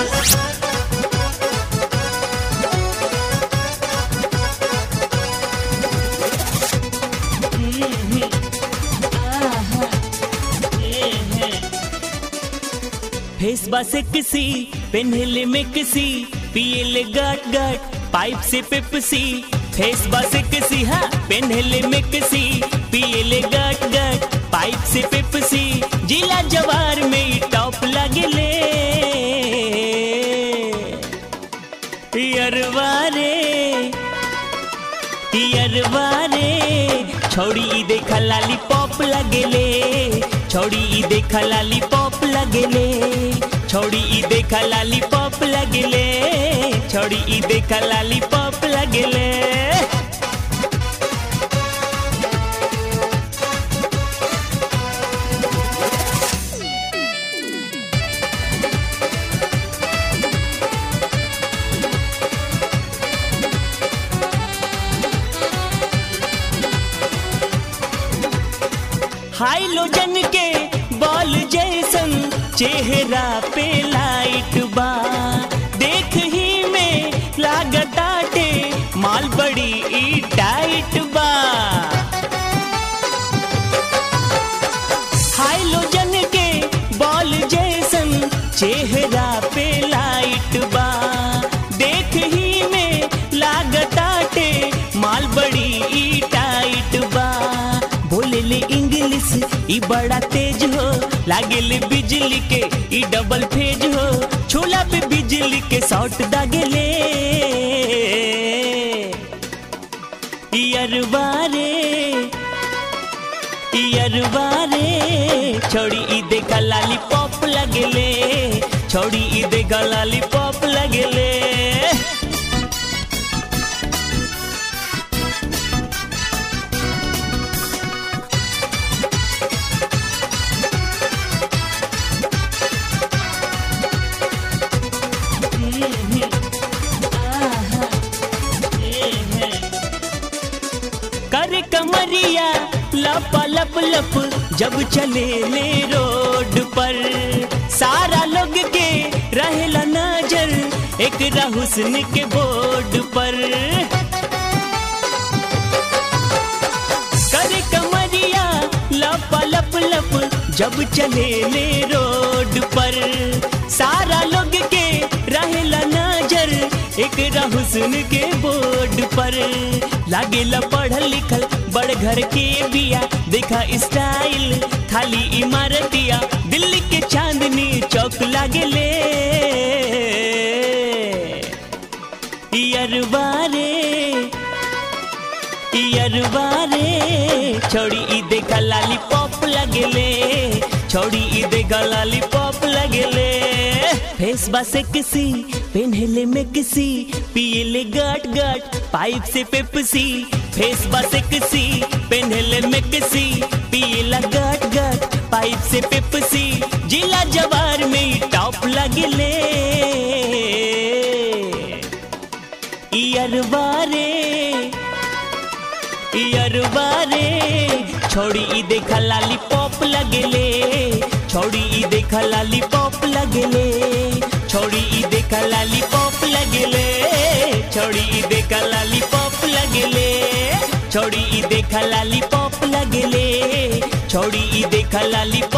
face बसे किसी पेन्हले में किसी पियले गट गट पाइप से पेपसी फेस बसे किसी हाँ पेन्हले में किसी पियले गट गट पाइप से पेपसी जिला जवार में ई टॉप लगले अरवारे अरवारे छोड़ी ई देखा लाली पॉप लगेले छोड़ी ई देखा लाली पॉप लगेले छोड़ी ई देखा लाली पॉप लगेले छोड़ी ई देखा लाली पॉप लगेले हाइलोजन के बॉल जैसन चेहरा पे लाइट बा देख ही में लागताटे माल बड़ी ई टाइट बा हाइलोजन के बॉल जैसन चेहरा पे लाइट बा देख ही में लागताटे माल बड़ी ई टाइट बा बोलेले इंग्लिश ई बड़ा तेज हो लागेले बिजली के ई डबल फेज हो छोला पे बिजली के शॉट दागेले ई अरबारे ई अरबारे छोड़ी ई देखा लाली पॉप लगेले छोड़ी ई देखा लाली पॉप लगेले कर कमरिया लप लप लप जब चले ले रोड पर सारा लोग के रहेला नजर एक हुस्न के बोर्ड पर कर कमरिया लप लप लप जब चले ले रोड पर सारा लोग के रहेला नजर एक हुस्न के बोर्ड पर लागेला पढ़ल लिखल बड़ घर के बिया देखा स्टाइल खाली इमारतिया दिल्ली के चांदनी चौक लागेले अरबारे अरबारे छोड़ी ई देखा लाली पॉप लगेले छोड़ी ई देखा लाली पॉप लगेले फेस बसे किसी पेन्हले में किसी पियले गट गट पाइप से पेपसी फेस बसे किसी पेन्हले में किसी पियला गट गट पाइप से पेपसी जिला जवार में ई टॉप लगेले अरबारे अरबारे छोड़ी ई देखा लाली पॉप लगेले छोड़ी ई देखा लाली पॉप लगेले छोड़ी ई देखा लाली पॉप लगेले छोड़ी ई देखा लाली पॉप लगेले छोड़ी ई देखा लाली पॉप लगेले छोड़ी ई देखा लाली